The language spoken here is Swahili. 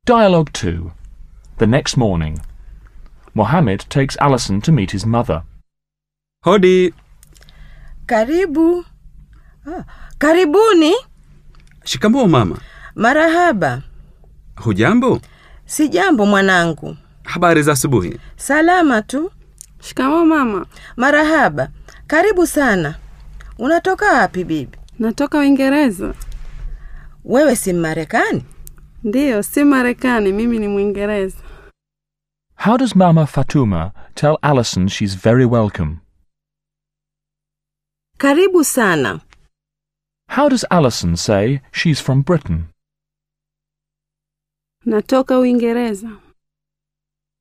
Dialogue 2. The next morning. Mohammed takes Alison to meet his mother. Hodi. Karibu. Ah, karibuni. Shikamoo mama. Marahaba. Hujambo? Si jambo mwanangu. Habari za asubuhi. Salama tu. Shikamoo mama. Marahaba. Karibu sana. Unatoka wapi bibi? Natoka Uingereza. Wewe si Mmarekani? Ndiyo, si Marekani, mimi ni Mwingereza. How does Mama Fatuma tell Alison she's very welcome? Karibu sana. How does Alison say she's from Britain? Natoka Uingereza.